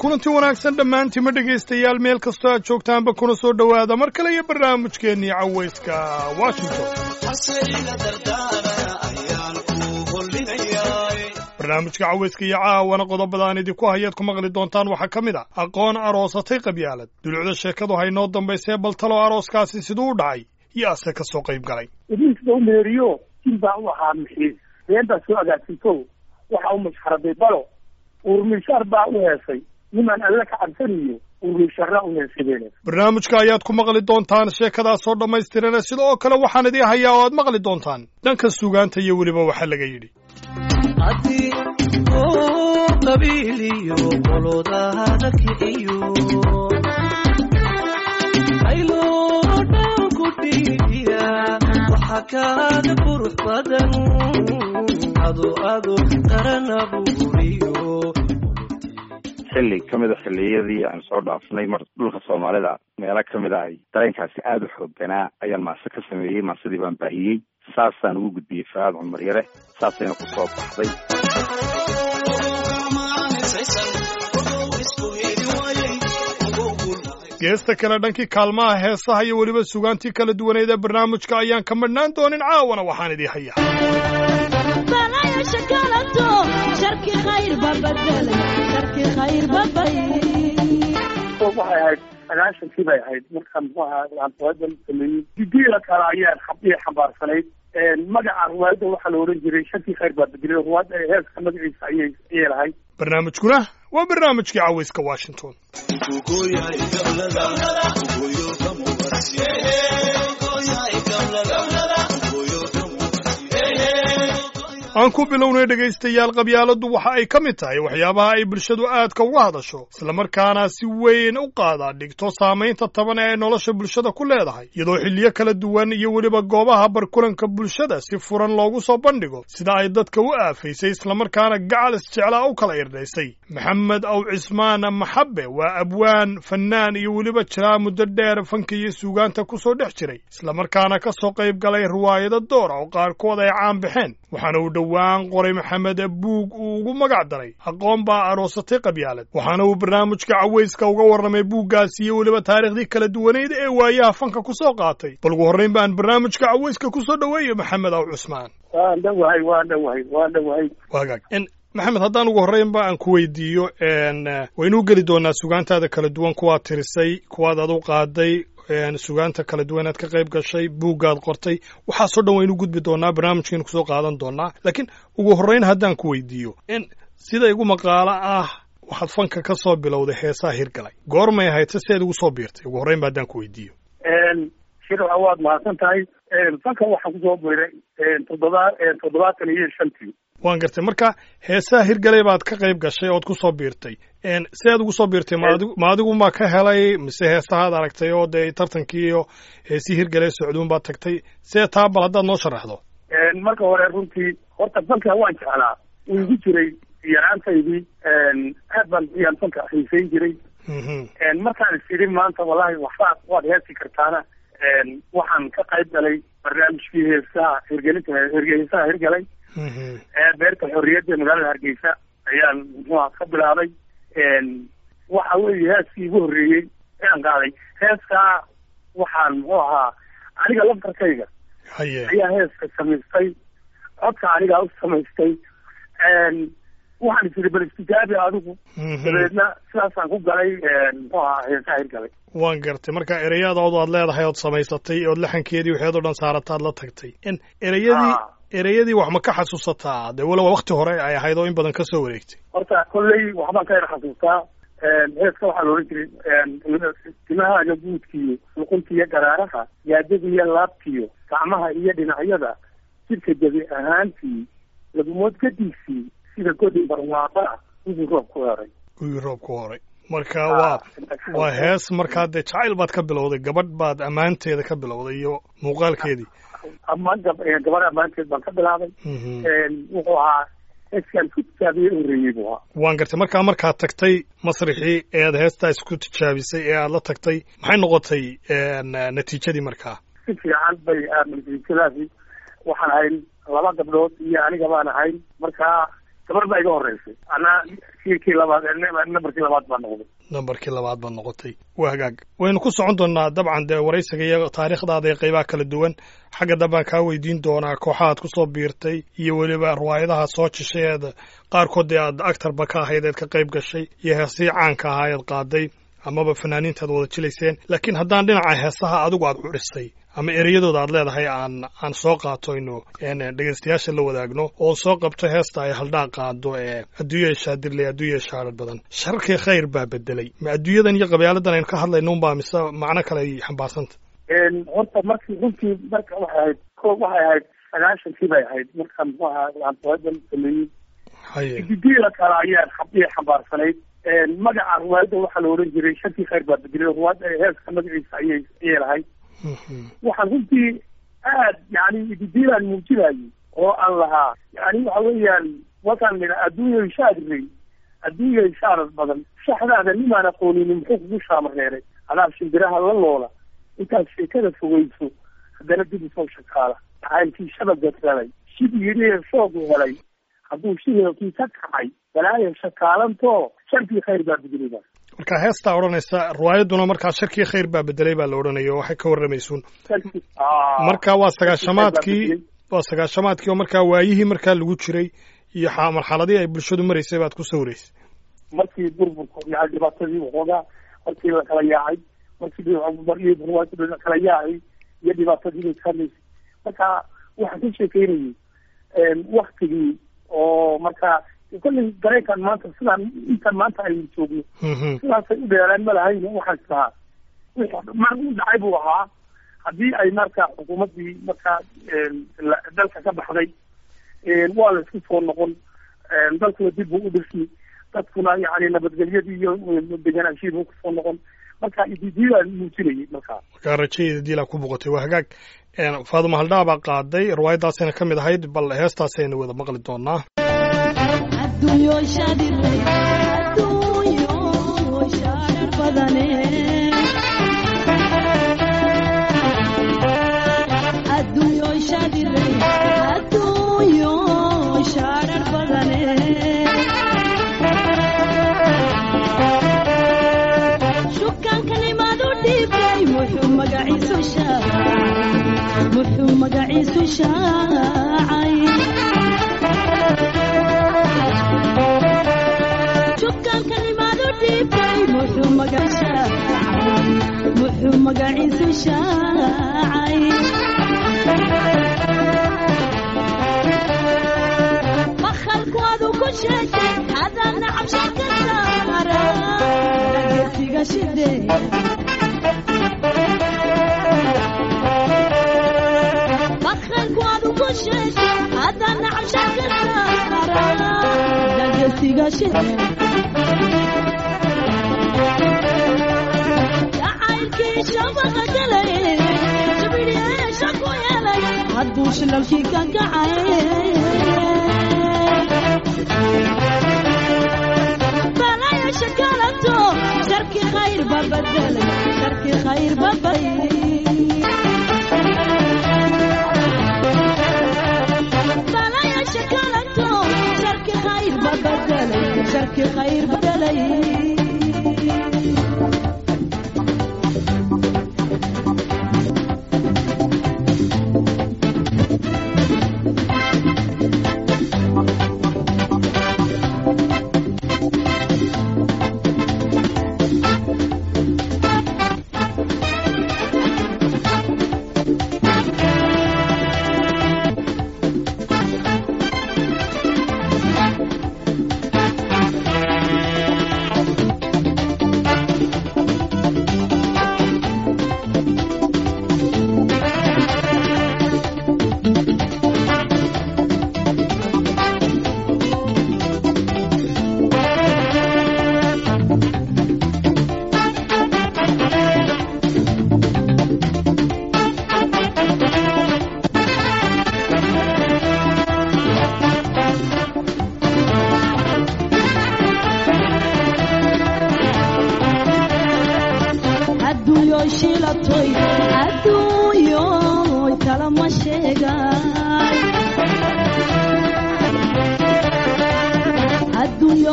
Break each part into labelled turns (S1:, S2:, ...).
S1: kulanti wanaagsan dhammaantiima dhegaystayaal meel kastoo aad joogtaanba kuna soo dhowaada mar kale iyo barnaamijkeennii cawayska washington barnaamijka cawayska iyo caawana qodobada aan idinku hayaad ku maqli doontaan waxaa ka mid a aqoon aroosatay qabyaalad dulucda sheekadu haynoo dambaysee bal talo arooskaasi siduu u dhacay iyo ase ka soo qayb galay
S2: idinka u meeriyo jin baa u ahaa mixiis been baa soo agaagsinto waxa u mashxaraday balo uurmishaar baa u heesay nimaan alle ka cabsaniyo uurmishaarraa u heesadeen
S1: barnaamijka ayaad ku maqli doontaan sheekadaasoo dhammaystirana sida oo kale waxaan idii hayaa oo aad maqli doontaan dhanka sugaanta iyo weliba waxa laga yidhi
S3: haddii uu qabiiliyo qolodahada kiciyo ayloo ku dhiibiya waxa kaaga qurux badan ado ado qaranabuuriyo
S4: xilli ka mida xilliyadii aan soo dhaafnay mar dhulka soomaalida meelo ka mid a ay dareenkaasi aada u xoogganaa ayaan maase ka sameeyey maasadii baan baahiyey saasaan ugu gudbiyey faad cumar yare saasayna ku soo baxday
S1: geesta kale dhankii kaalmaha heesaha iyo weliba sugaantii kala duwaneed ee barnaamijka ayaan ka madhnaan doonin caawana waxaan idii hayaa
S2: waxay ahayd sagaashankii bay ahayd markaan muxuu ahaa aan ruwaadan sameeyey didiila kale ayaan xabdii xambaarsanayd magaca ruwaayadda waxaa la odhan jiray shantii khayr baa bedelay ruwaadda heeska magaciisa ayay ayay lahayd
S1: barnaamijkuna waa barnaamijkii cawayska washington aan ku bilownay dhegaystayaal qabyaaladdu waxa ay ka mid tahay waxyaabaha ay bulshadu aadka uga hadasho islamarkaana si weyn u qaadaa dhigto saamaynta taban ee ay nolosha bulshada ku leedahay iyadoo xilliyo kala duwan iyo weliba goobaha barkulanka bulshada si furan loogu soo bandhigo sida ay dadka u aafaysay islamarkaana gacal isjeclaa u kala irdhaysay maxamed aw cismaan maxabe waa abwaan fannaan iyo weliba jiraa muddo dheer fanka iyo suugaanta ku soo dhex jiray islamarkaana ka soo qayb galay riwaayado doora oo qaarkood ay caan baxeen waxaana uu dhowaan qoray maxamed buug uu ugu magac daray aqoon baa aroosatay qabyaalad waxaana uu barnaamijka cawayska uga warramay buuggaasi iyo weliba taariikhdii kala duwaneyd ee waayaha fanka ku soo qaatay bal ugu horrayn baan barnaamijka cawayska ku soo dhoweeyo maxamed aw cusmaan
S2: waan dhowahay waan dhowahay waan dhowahay
S1: wagaag maxamed haddaan ugu horraynba aan ku weydiiyo waynuu geli doonaa sugaantaada kala duwan kuwaad tirisay kuwaad adu qaaday sugaanta kala duwan aad ka qayb gashay buuggaad qortay waxaasoo dhan waynu gudbi doonaa barnaamijkaynu kusoo qaadan doonaa laakiin ugu horrayn haddaan ku weydiiyo in sida igu maqaalo ah waxaad fanka ka soo bilowday heesaha hirgalay goormay ahayd se seed ugu soo biirtay ugu horrayn ba haddaan ku weydiiyo
S2: shirca waad mahadsan tahay fanka waxaan kusoo biiray toddoba toddobaatan iyo shantii
S1: waan gartay marka heesaha hirgalay baad ka qayb gashay ood ku soo biirtay si aad ugu soo biirtay maadigu ma adigu ma ka helay mise heesahaad aragtay oo dee tartankii iyo heesii hirgalay socduun baad tagtay see taa bal haddaad noo sharaxdo
S2: marka hore runtii horta fanka waan jeclaa uu igu jiray yaraantaydii aad baan yaan fanka xiisayn jiray markaan is idhi maanta wallahi waxbaad waad heesi kartaana waxaan ka qayb galay barnaamijkii heesaha hirgelinta heesaha hirgalay beerta xorriyadda magaalada hargeysa ayaan muxuuha ka bilaabay waxa weeye heeskii igu horreeyey ayaan qaaday heeskaa waxaan muxuu ahaa aniga laftarkayga ayaa heeska samaystay codka anigaa u samaystay waxaan is idhi bal istijaabi adigu dabeedna sidaasaan ku galay muxuu ahaa heesaha hirgalay
S1: waan gartay marka ereyadoodu aad leedahay ood samaysatay ood laxankeedii waxeed oo dhan saarataad la tagtay in ereyadii ereyadii wax ma ka xasuusataa dee waloba wakti hore ay ahayd oo in badan ka soo wareegtay
S2: horta kolley waxbaan ka yar xasuustaa heeska waxaa la odhan jiray timahaaga guudkiiyo luquntiiyo garaaraha yaadadiiyo laabtiyo gacmaha iyo dhinacyada jidhka jabi ahaantii lagumood gadiisii sida godin barwaaqaa wigii roob ku horay
S1: wigii roob ku horay marka waa waa hees markaa dee jacayl baad ka bilowday gabadh baad ammaanteeda ka bilowday iyo muuqaalkeedii
S2: amaan gabadh ammaanteed baan ka bilaabay wuxuu ahaa heeskaan ku tijaabiyey horreeyey buu ahaa
S1: waan gartay markaa markaad tagtay masrixii ee aad heestaa isku tijaabisay ee aad la tagtay maxay noqotay natiijadii markaa
S2: si fiican bay natiijadaasi waxaan ahayn laba gabdhood iyo aniga baan ahayn markaa gabar baa iga horeysay anaa kii kii labaad nambarkii labaad baa noqday
S1: nambarkii labaad baad noqotay waa hagaag waynu ku socon doonaa dabcan dee waraysiga iyo taariikhdaada ee qaybaha kala duwan xagga dambaan kaa weydiin doonaa kooxahaad kusoo biirtay iyo weliba riwaayadaha soo jishay eed qaarkood dee aad actarba ka ahayd eed ka qayb gashay iyo heesii caanka ahaa eed qaaday amaba fanaaniinta aad wada jilayseen laakiin haddaan dhinaca heesaha adigu aad curisay ama ereyadooda aad leedahay aan aan soo qaatoyno dhegaystayaasha la wadaagno oo soo qabto heesta ay haldhaa qaado ee adduunya shaadirley adduunya shaarar badan shararkii khayr baa bedelay ma adduunyadan iyo qabyaaladan aynu ka hadlayno unbaa mise macno kale ay xambaarsanta
S2: horta markii runtii marka waxay ahayd ko waxay ahayd sagaashankii bay ahayd markaan muxuu ahaa aan riwaayadan sameeyey
S1: haye
S2: didiila kale ayaa ayay xambaarsanayd magaca riwaayadda waxaa la odhan jiray sharkii khayr baa bedelay riwaayadda heeska magaciisa ayay ayay lahayd waxaan runtii aad yani didiilaan muujinayay oo aan lahaa yani waxa weeyaan wakaan nidha adduunya shaadrey adduunya shaarar badan shaxdaada nimaan aqooninin muxuu kugu shaamareeray adaa shimbiraha la loola intaad sheekada fogeyso haddana dib usoo shakaala jacaylkii shabaga galay shib yidhi shoogu helay hadduu shiheelkii ka kacay balaayo shakaalantoo sharkii khayr baa bedelida
S1: marka heestaa odhanaysa riwaayadduna markaa sharkii khayr baa bedelay baa la odhanaya oo waxay ka warramaysuun marka waa sagaashamaadkii waa sagaashamaadkii oo markaa waayihii markaa lagu jiray iyo marxaladii ay bulshadu maraysay baad ku sawiraysay
S2: markii burburka yani dhibaatadii waxoogaa markii la kala yaacay markii riwaayadda la kala yaacay iyo dhibaatadii bay ka hadlaysay marka waxaan ka sheekeynayay waktigii oo marka kolley dareenkan maanta sidaan intan maanta aynu joogno sidaasay u dheeraan ma lahayn waxaan islahaa wixii mar u dhacay buu ahaa haddii ay marka xukuumaddii markaa dalka ka baxday waa la isku soo noqon dalkuna dib buu u dhisi dadkuna yani nabadgelyadii iyo deganaanshihi buu kusoo noqon marka ididiilaan muujinayay markaa
S1: markaa rajadeeda diilaa ku boqotay waa hagaag faaduma haldhaa baa qaaday riwaayaddaasayna ka mid ahayd bal heestaasayna wada maqli doonaa
S5: adduunyo shaadire adduunyo shaarar badane adduunyo shaadire adduunyo shaarar badane shukaankanimadu dhiibay muxuu magaciisu shaacay muxuu magaciisu shaacay shukaankanimadu dhiibay muxuu muxuu magaciisu shaacay makhalkoodu ku sheegay hadaan nacab shaka saara dhageysiga shide makhalkoodu ku sheegay hadaan nacab shaka saara dhageysiga shide hadduu shilalkii ka kacay balaya shakalato sharki khayr ba bedelay sharki khayr ba balaya shakalato sharki khayr ba bedelay sharki khayr bedelay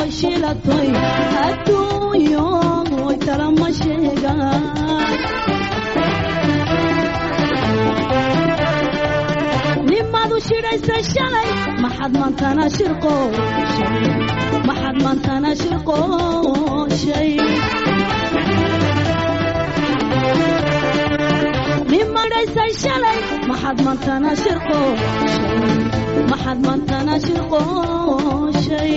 S5: shiilatoy adduunyo way talama sheegaan nimadu shidhaysa shalay maxad maantana shirqooshay maxad maantana shirqooshay nimadhaysay shalay maxad maantana shirqooshay maxad maantana shirqooshay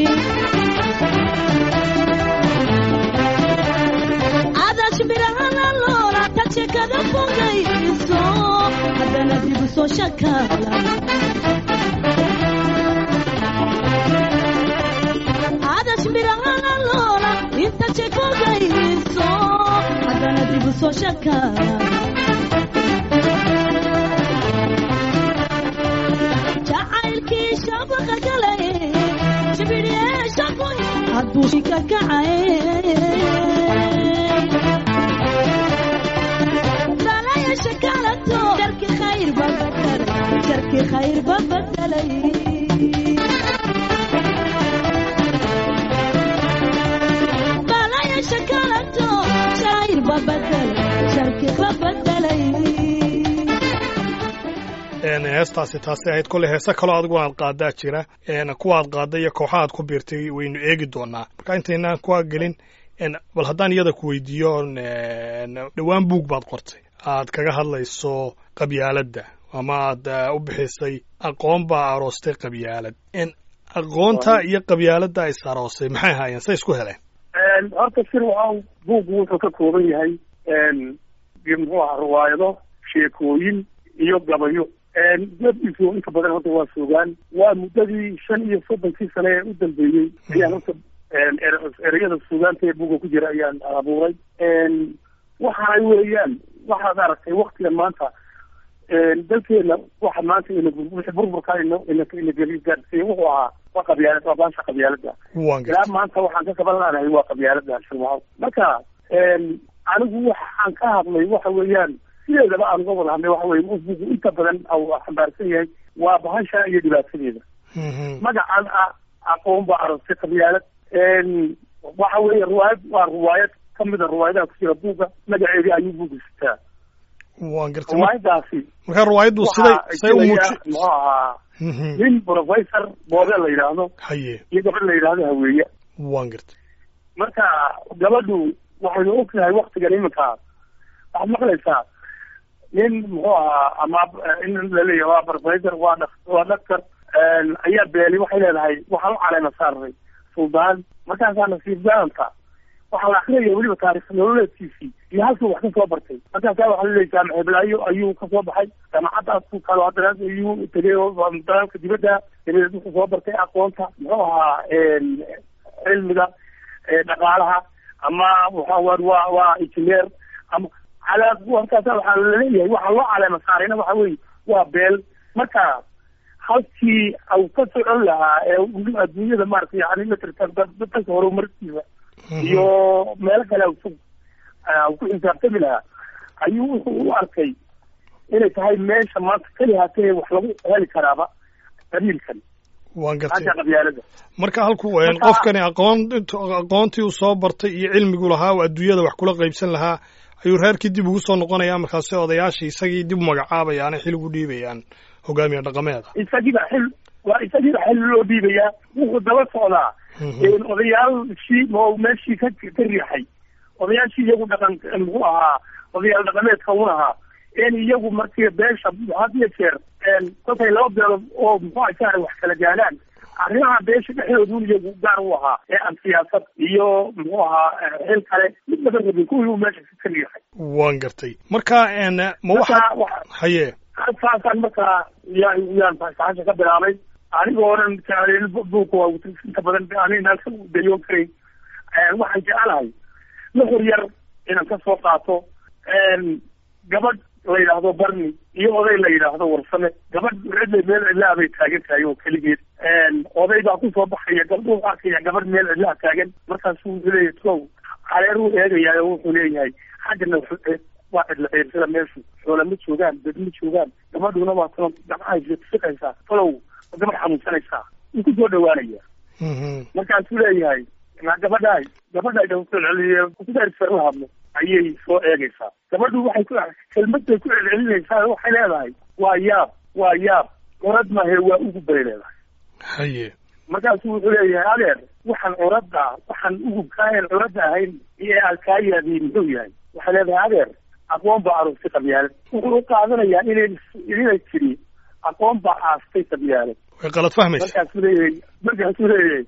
S5: adash birahana loola tagshekada fogayso haddana dibu soo shakala adash birahana loola inta jekogayso haddana dibu soo shakala jacaylkii shabaqa galay jibidhiyeesha kun hadduu shika kacay dalaya shakalato jarki khayr babadalay jarki khayr babadalay dalaya shakalato shayr babadalay jarki babadalay
S1: heestaasi taasi ahayd kolley heese kaloo adigu aad qaadaa jira kuwa aad qaadda iyo kooxa aad ku biirtay waynu eegi doonaa marka intaynaan kuwa gelin bal haddaan iyada ku weydiiyo dhowaan buug baad qortay aad kaga hadlayso qabyaaladda ama aad u bixisay aqoon baa aroostay qabyaalad aqoonta iyo qabyaaladda is aroosay maxay ahaayeen say isku heleen
S2: horta sir waa buuggu wuxuu ka kooban yahay muxuu ahaa riwaayado sheekooyin iyo gabayo dadiisu inta badan horta waa sugaan waa muddadii shan iyo soddonkii sane ee u dambeeyey ayaan horta ereyada suugaanta ee buga ku jira ayaan abuuray waxa weeyaan waxaad aragtay waktigan maanta dalkeena waxa maanta wixii burburka ina ina geli gaarsiiye wuxuu ahaa waa qabyaalad waa baasha qabyaalada ilaa maanta waxaan ka kaban laanahay waa qabyaalada shirmaco marka anigu waxaan ka hadlay waxa weeyaan sideedaba aan uga wada hadlay waxa weye bugu inta badan xambaarsan yahay waa bahasha iyo dhibaatadeeda magacan ah aqoon baa aragtay qabyaalad waxa weeye riwaayad waa riwaayad kamida riwaayadaha ku jira buugga magaceedii ayuu buugga sitaa
S1: waan gartay
S2: riwaayadaasi
S1: marka riwaayaddu siday say u muuji
S2: muxuu ahaa nin professor boobe la yidhaahdo
S1: haye
S2: iyo gabadh la yidhaahdo haweeye
S1: waan gartay
S2: marka gabadhu waxaynu ognahay waktigan iminka waxaad maqlaysaa nin muxuu ahaa ama in laleeyahay waa professor waa dak waa doctor ayaa beeli waxay leedahay waxaan u caleema saarnay suldaan markaasaa nasiib gaanta waxaa la akrinaya weliba taarikh nololeedkiisii iyo halkuu wax kasoo bartay markaasaa waxaa laleeyahay maxeblaayo ayuu kasoo baxay jaamacaddaas kalo haddana ayuu tegay dalaalka dibadda dabadeed wuxuu soo bartay aqoonta muxuu ahaa cilmiga dhaqaalaha ama waxa waa waa engineer ama calaa markaasa waxaa laleeyahay waxaa loo caleema saarayna waxa weye waa beel marka halkii au ka socon lahaa ee adduunyada maarata yani matrata dadka horumarkiisa iyo meelo kale u ku xisaabtami lahaa ayuu wuxuu u arkay inay tahay meesha maanta keli haatee wax lagu heli karaaba qabiilkan
S1: waan gartay
S2: xagga qabyaalada
S1: marka halku qofkani aqoon aqoontii uu soo bartay iyo cilmigu lahaa oo adduunyada wax kula qaybsan lahaa ayuu reerkii dib ugu soo noqonaya markaasi odayaashii isagii dib u magacaabayaan xil ugu dhiibayaan hogaamiye dhaqameeda
S2: isagiiba xil waa isagiiba xil loo dhiibayaa wuxuu daba socdaa odayaashii oo meeshii ka ka riixay odayaashii iyagu dhaqan muxuu ahaa odayaal dhaqameedka un ahaa in iyagu markii beesha had iyo jeer kolkay laba beelood oo muxuu asaara wax kala gaadhaan arrimaha beesha dhexdooduun iyagu gaar u ahaa ee aan siyaasad iyo muxuu ahaa xil kale mid laga rabin kuwii uu meesha ka riixay
S1: waan gartay marka ma waxa haye
S2: saasaan markaa yaa yaan fasaxasha ka bilaabay anigoo dhan buuka waa inta badan anina dayoon karayn waxaan jecelahay nuxur yar inaan ka soo qaato gabadh la yidhaahdo barni iyo oday la yidhaahdo warsame gabadh cidla meel cidlaa bay taagan tahay oo keligeed oday baa kusoo baxaya gabdhuu arkaya gabadh meel cidlaa taagan markaasu wuxuu leeyahay kow caleeruu eegayaa oo wuxuu leeyahay xaggana waa cidla qeyrsada meeshu xoola ma joogaan dad ma joogaan gabadhuna waa talo gabcaha siqaysaa talow gabadh xanuunsanaysaa wuu kusoo dhawaanaya markaasuu leeyahay na gabadhaay gabadhaay dha kusoo celceliye kudaarisa la hadlo ayay soo eegaysaa gabadhu waxay ku kelmadbay ku celcelinaysaa waxay leedahay waa yaab waa yaab orad mahe waa ugu bay leedahay
S1: haye
S2: markaasu wuxuu leeyahay adeer waxaan curadda waxaan ugu kaayan curadda ahayn iyo aad kaa yaadiye muxuu yahay waxay leedahay adeer aqoon baa aroostay qabyaalad wuxuu u qaadanayaa inay inay tiri aqoon baa aastay qabyaalad
S1: way qalad fahmaysa
S2: markaasuu leeyahay markaasuu leeyahay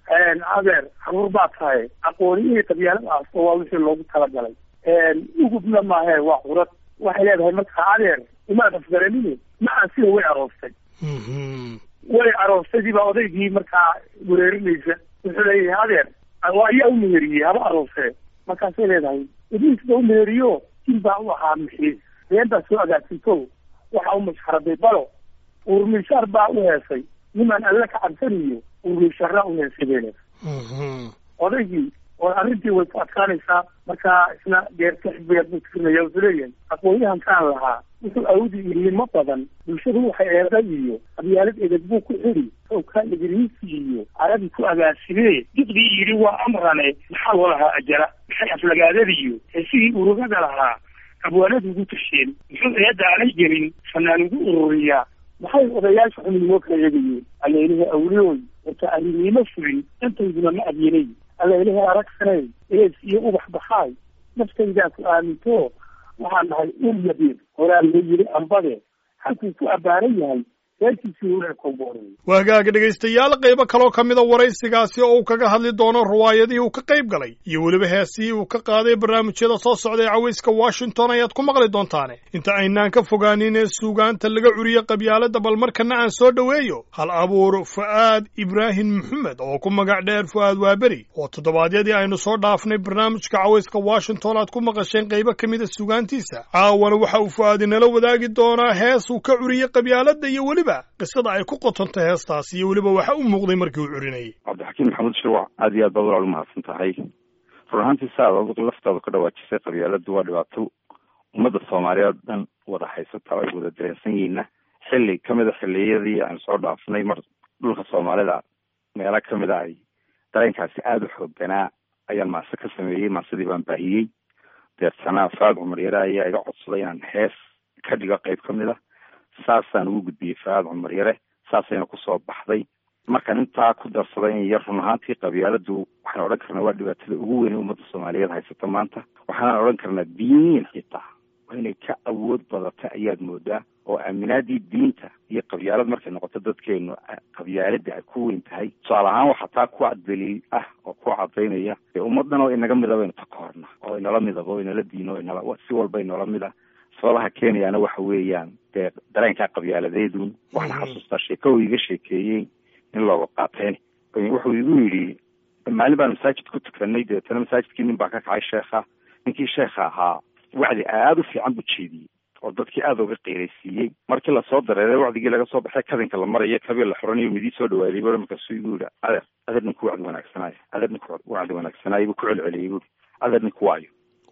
S2: adeer caruur baa tahay aqooni inay qabyaalad aasto waa wixii loogu talagalay ugubna maahe waa curad waxay leedahay markaa adeer imaad afgaranine ma aan sida way aroostay
S1: Mhm.
S2: way aroostadii baa odaygii markaa wereerinaysa wuxuu leeyahay adeer waa ayaa u meheriyey haba aroosee markaasay leedahay ibliisba u meheriyo jin baa u ahaa mixiis been baa soo agaasinto waxa u mashxaraday balo urmishaar baa u heesay nimaan alle ka cabsaniyo urmisharaa u heesay bay leedahay
S1: Mhm.
S2: odaygii oo arrintii way ku adkaanaysaa markaa isna geerka xisbiga buu tirinaya wuxuu leeyahay aqoonyahankaan lahaa wuxuu awdi ilimo badan bulshadu waxay eeday iyo qabyaalad edeg buu ku xiri sawkaa igriisi iyo aradii ku agaasimee diqdii yidhi waa amrane maxaa loo lahaa ajara maxay aflagaadadiiyo heesigii urugada lahaa abwaanadu ugu tasheen muxuu eedda aanay gelin fanaan ugu ururiyaa maxay odayaasha xuminimo kala eegayeen allailahi awliyooy wata arrinimo fulin intayduna ma adyanay allailahi aragsanay ees iyo ubax baxaay naftaydaa ku aaminto waxaan dhahay ul yabiir horaa la yidhi ambade halkuu ku abbaaran yahay reerkiisii huree kowboorey
S1: waa hagaaga dhegaystayaal qaybo kaloo ka mida waraysigaasi oo uu kaga hadli doono riwaayadihii uu ka qayb galay iyo weliba heesihii uu ka qaaday barnaamijyada soo socda ee cawayska washington ayaad ku maqli doontaane inta aynaan ka fogaanin ee suugaanta laga curiye qabyaaladda bal markana aan soo dhoweeyo hal abuur fu'aad ibraahim maxamed oo ku magac dheer fu'aad waaberi oo toddobaadyadii aynu soo dhaafnay barnaamijka cawayska washington aad ku maqasheen qaybo ka mida suugaantiisa caawana waxa uu fu'aad inala wadaagi doonaa hees uu ka curiyey qabyaaladda iyo weliba qisada ay ku qotonta heestaas iyo weliba waxa u muuqday markii uu curinayay
S4: cabdixakiim maxamuud shirwac aad iyo aad baad walaal umahadsan tahay run ahaantii sa aad adigu laftaada ka dhawaajisay qabyaaladu waa dhibaato ummadda soomaaliyeed dhan wada haysata oo ay wada dareensan yihiinna xilli kamid a xilliyadii aan soo dhaafnay mar dhulka soomaalida meelo kamid a ay dareenkaasi aada u xoogganaa ayaan maase ka sameeyey maasadii baan baahiyey deertanaa faad cumar yare ayaa iga codsaday inaan hees ka dhigo qayb ka mid a saasaan ugu gudbiyey faad cumar yare saasayna kusoo baxday markaan intaa ku darsaday in yar run ahaantii qabyaaladu waxaan odhan karnaa waa dhibaatada ugu weyn ee ummadda soomaaliyeed haysata maanta waxaan odhan karnaa diiniin xitaa waa inay ka awood badata ayaad moodaa oo aaminaadii diinta iyo qabyaalad markay noqoto dadkeenu qabyaalada ay ku weyn tahay tusaale ahaan waxaa taa ku daliil ah oo ku cadaynaya dee ummadan oo inaga midaba inu takoorna oo inala midaba oo inala diino inala si walba inoola mid ah sababaha keenayaana waxa weeyaan dee dareenkaa qabyaaladeedun waxaan xasuustaa sheeko uu iga sheekeeyey in looga qaateen wuxuu igu yidhi maalin baan masaajid ku tukanay deetana masaajidkii nin baa ka kacay sheekha ninkii sheekha ahaa wacdi aada u fiican buu jeediyey oo dadkii aada uga qiiraysiiyey markii lasoo dareeray wacdigii laga soo baxay kadinka la marayo kabii la xuranayo midii soo dhawaaday bur markaasuu igu yidhi adeer adeer ninku wacdi wanaagsanaayo adeer ninku wacdi wanaagsanaayo buu ku celceliyey buuri adeer ninku waayo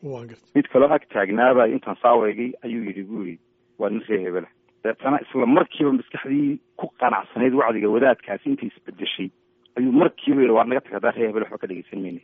S4: mid kaloo ag taagnaaba intaan saaweegay ayuu yidhi bu yidhi waa nin ree hebela deetana isla markiiba maskaxdii ku qanacsanayd wacdiga wadaadkaasi intii isbedeshay ayuu markiiba yidhi waa naga tag haddaan ree hebel waxba ka dhegeysan mayna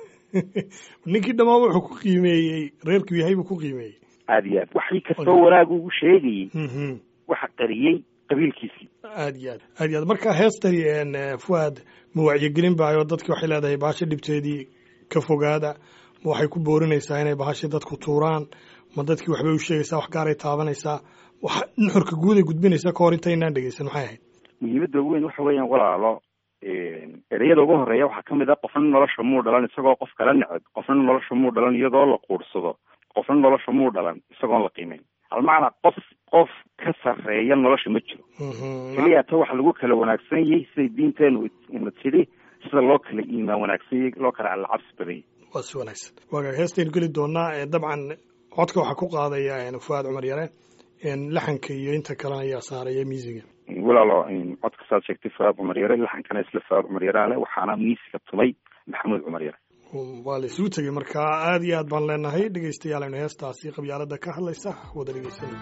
S1: ninkii dhammaan wuxuu ku qiimeeyey reerkuu yahay buu ku qiimeeyey
S4: aada iyo aad waxii kastoo wanaag ugu sheegayey waxa qariyey qabiilkiisii
S1: aad iyo aad aad iyo aad marka heestani fuaad ma wacyigelin baayo dadki waxay leedahay bahasha dhibteedii ka fogaada ma waxay ku boorinaysaa inay bahasha dadku tuuraan ma dadkii waxbay u sheegaysaa wax gaaray taabanaysaa waxa nuxurka guud ay gudbinaysaa ka hor intaynaan dhegeysan maxay ahayd
S4: muhiimadda ugu weyn waxa weeyaan walaalo ereyada ugu horeeya waxaa ka mid ah qofna nolosha muu dhalan isagoo qof kala neceb qofna nolosha muu dhalan iyadoo la quursado qofna nolosha muu dhalan isagoon la qiimeyn almacnaa qof qof ka sarreeya nolosha ma jiro keliya ta waxa lagu kala wanaagsan yahay siday diinteenu ina tidhi sida loo kala iimaan wanaagsan yahay loo kala allacabsi badanyay
S1: waa si wanaagsan waaga heestaynu geli doonaa dabcan codka waxaa ku qaadaya fuaad cumar yare laxanka iyo inta kalena ayaa saaraya miisiga
S4: walaalo codka saad sheegtay fuaad cumar yare laxankana isla fuaad cumar yare ale waxaana miisiga tumay maxamuud cumar yare
S1: waa la isugu tegey marka aad iyo aad baan leenahay dhegaystayaal aynu heestaasi qabyaalada ka hadlaysa wada dhegeysana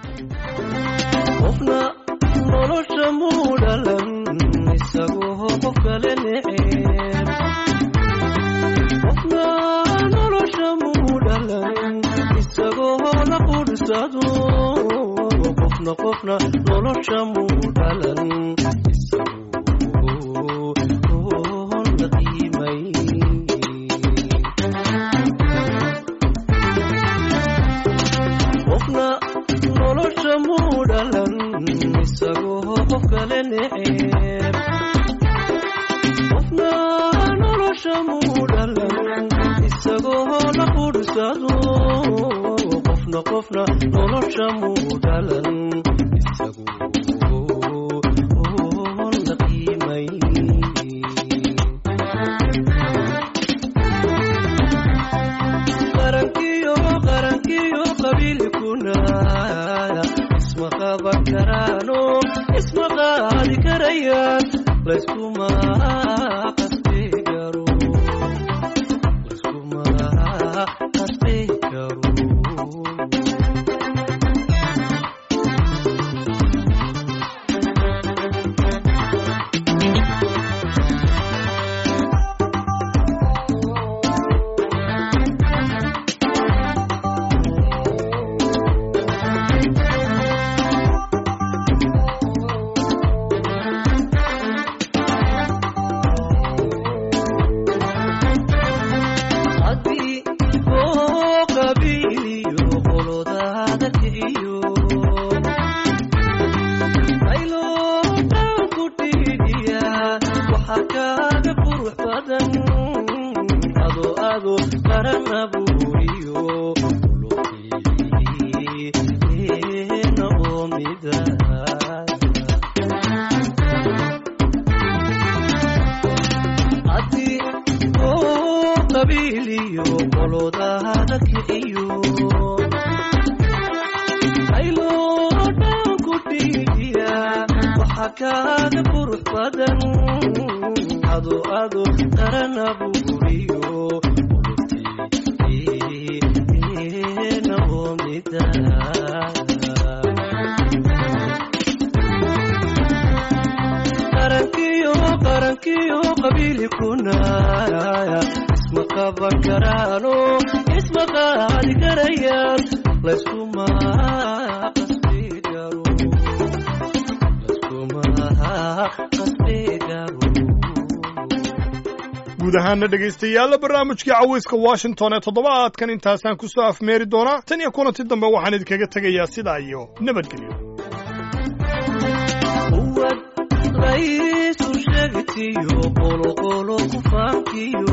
S3: qofna nolosha muu dhalan isagoo qof kale neceb qofna qofna nolosha muu dhalan isagu oon la qiimay qofna nolosha muu dhalan isagoo qof kale neceb qofna nolosha muu dhalan isagoo la qursado qofna qofna nolosha muu dhalan isagoo oon la qiimay qarankiyo qarankiyo qabiilkuna isma qaban karaano isma qaadi karayaan layskuma qasbi karo layskuma qasbi karo haddii oo qabiiliyo qolodaada kiciyo ayloodan ku dhiidiya waxaa kaaga qurux badan ado ado qaran abuuriyo luqiina oo mida haddii oo qabiiliyo qolodaada kiciyo ayloodan ku dhiidiya waxaa kaaga qurux badan ado ado qaran abuuriyo ina oo mida qarankiyo qarankiyo qabiilkuna isma qaban karaano isma qaadi karayaan layskuma qasbi karo layskuma qasbi karo
S1: guud ahaana dhegaystayaalla barnaamijkii cawayska washington ee toddobaadkan intaasaan ku soo afmeeri doonaa tan iyo kulanti dambe waxaan idinkaga tegayaa sidaa iyo nabadgelyo
S3: uwad laysu sheegtiyo qoloqolo ku faankiyo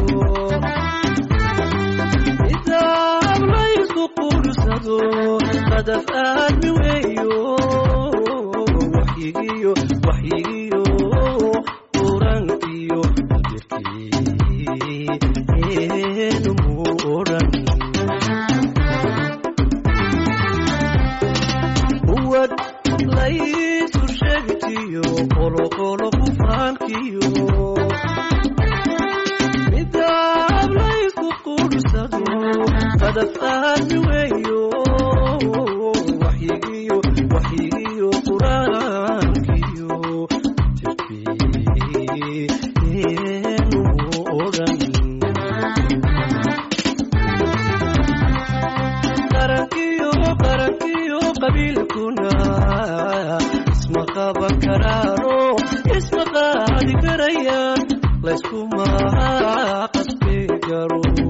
S3: kitaab laysku qursado qadaf aadmi weeyo waxyigiyo waxyigiyo qurankiyo jirkiinu muu odhan uwad laysu sheegtiyo qoloqolo ku faankiyo midaab laysku qursado qadaf aadmi weeyo waxyigiyo waxyigiyo quraankiyo jirkiinu odhan qarankiyo qarankiyo qabiilkuna isma qaban karaano isma qaadi karayaan layskuma qasbi karo